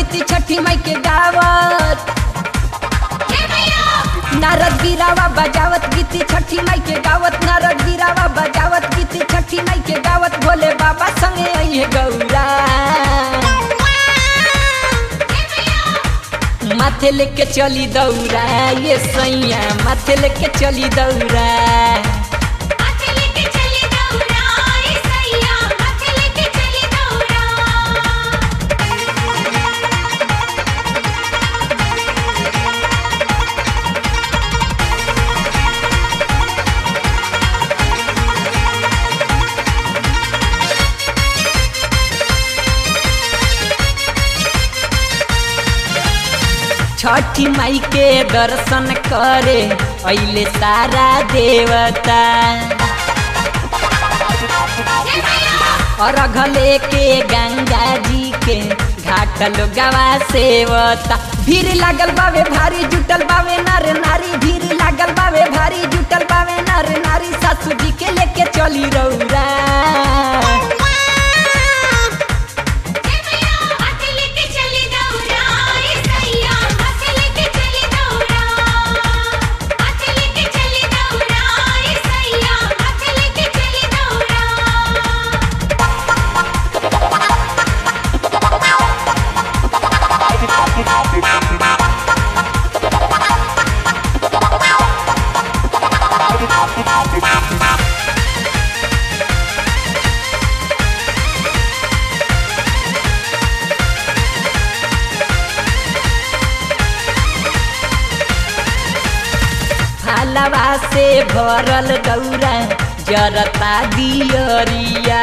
गीती छठी माई के गावत नारद गिरावा बजावत गीती छठी माई के गावत नारद गिरावा बजावत गीती छठी माई के गावत भोले बाबा संगे आई गौरा माथे लेके चली दौरा ये सैया माथे लेके चली दौरा हाथ लेके चली दौड़ा ए सैया हाथ लेके चली दौड़ा छठी माई के दर्शन करे अइले सारा देवता अर्घ लेके गंगा जी के घाट लोगवा सेवता भीड़ लागल बावे भारी जुटल बावे नर नारी भीड़ लागल बावे भारी जुटल बावे नर नारी सासू जी के लेके चली रौरा हाथ लेके चली दौड़ा ए सैया हाथ लेके चली दौड़ा हाथ लेके चली दौड़ा ए सैया हाथ लेके चली दौड़ा फलवा से भरल दौरा जरता दियरिया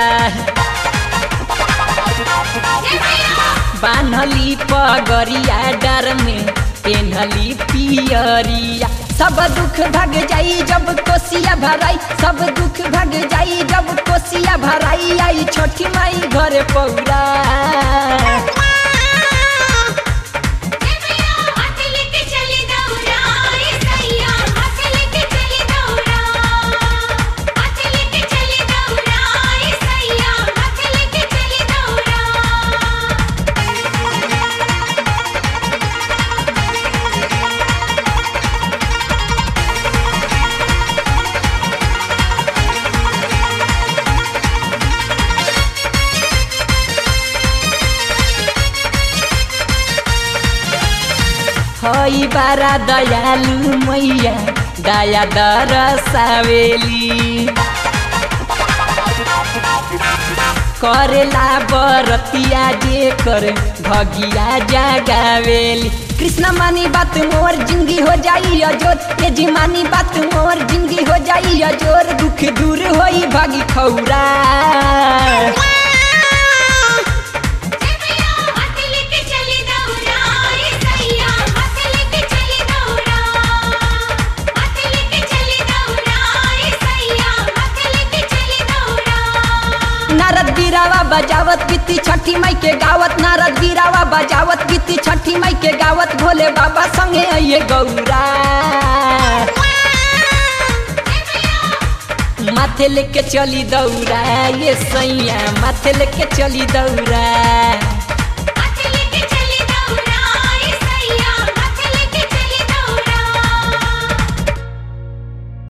बान्हली पगरिया डर में पेन्हली पियरिया सब दुख भग जाई जब कोसिया भराई सब दुख भग जाई जब कोसिया भराई आई छोटी माई घर पौरा हाथ लेके चली दौड़ा ए सैया हाथ लेके चली दौड़ा हाथ लेके चली दौड़ा ए सैया हाथ लेके चली दौड़ा हई बारा दयालु मैया दया दरसावेली करेला बरतिया जे कर भगिया जगावेली कृष्ण मानी बात मोर जिंदगी हो जाई अजोर ये जी मानी बात मोर जिंदगी हो जाई अजोर दुख दूर होई भागी खौरा हाथ लेके चली दौड़ा ए सैया हाथ लेके चली दौड़ा हाथ लेके चली दौड़ा ए सैया हाथ लेके चली दौड़ा नारद गिरावा बजावत गीती छठी माई के गावत नारद गिरावा बजावत गीती छठी माई के गावत भोले बाबा संगे आइए गौरा माथे लेके चली दौरा ये सैया माथे लेके चली दौरा